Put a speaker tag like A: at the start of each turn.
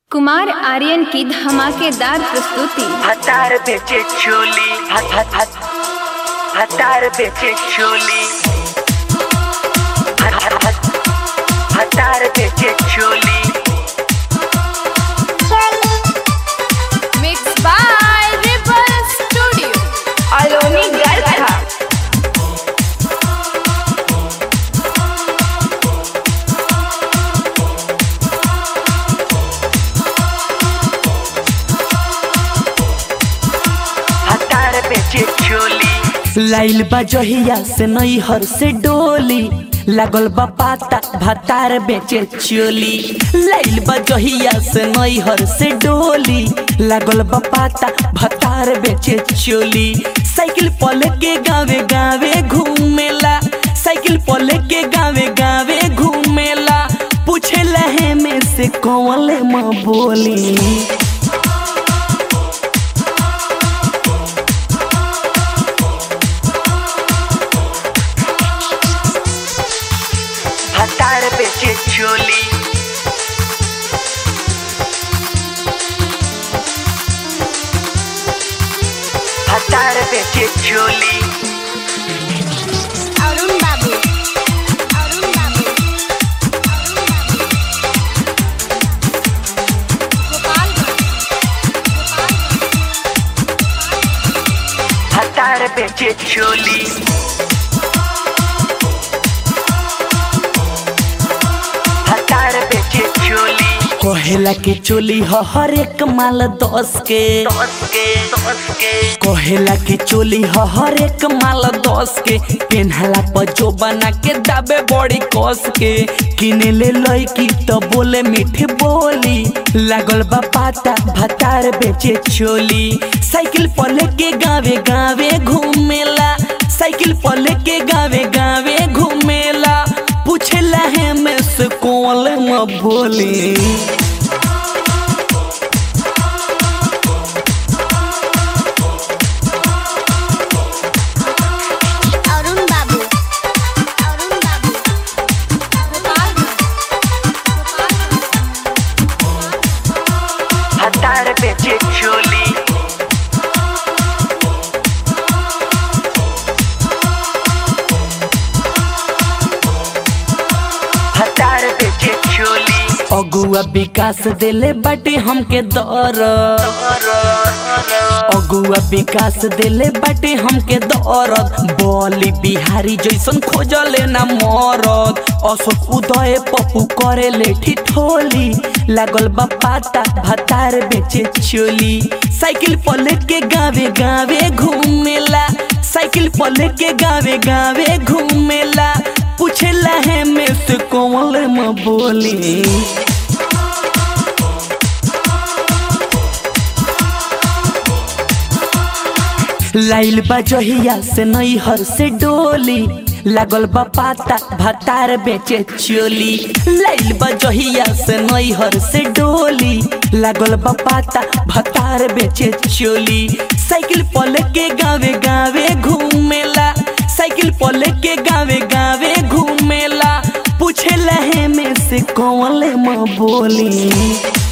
A: कुमार आर्यन की धमाकेदार प्रस्तुति
B: हतार बेचे चोली हत हत हत हतार बेचे चोली हत हत हत हतार बेचे चोली
A: mix by ripple studio Aloni Garkha
B: हतार बेचे चोली
C: लाइल बा जहिया से नैहर से डोली लागल बा पाता भातार बेचे चोली लाइल बा जहिया से नैहर से डोली लागल बा पाता भातार बेचे चोली साइकिल पल के गावे गावे घूमेला साइकिल पल के गावे गावे घूमेला पूछे लहे में से कौन माँ बोली
B: हतार बेचे चोली हतार बेचे चोली
A: अरुण बाबू अरुण बाबू
B: हतार बेचे चोली हतार बेचे चोली
C: कहेला के चोली ह हर एक माल दस के
B: दस के दस के
C: कहेला के चोली ह हर एक माल दस के पेन्हला पर जो बना के दाबे बड़ी कस के किने ले लईकी तो बोले मीठी बोली लागल बा पाता भतार बेचे चोली साइकिल पर लेके गावे गावे घूमेला साइकिल पर लेके गावे गावे घूमेला पूछेला है में से कौन म बोली
A: अरुण बाबू अरुण बाबू
B: हतार बेचे चोली हतार बेचे चोली
C: अगुआ विकास दिले बाटे हमके दर अगुआ विकास दिले बाटे हमके दरद बोली बिहारी जैसन खोजले ना मरद अशोक उदय पप्पू करे ले ठिठोली लागल बा पाता भातार बेचे चोली साइकिल पर लेके गावे गावे घूमेला साइकिल पर लेके गावे गावे घूमेला पूछेला है में से कौन म बोली लाइल बा जहिया से नैहर से डोली लागल बा पाता भातार बेचे चोली लाइल बा जहिया से नैहर से डोली लागल बा पाता भातार बेचे चोली साइकिल पल के गावे गावे घूमेला साइकिल पल के गावे गावे घूमेला पूछे लहे में से कौन म बोली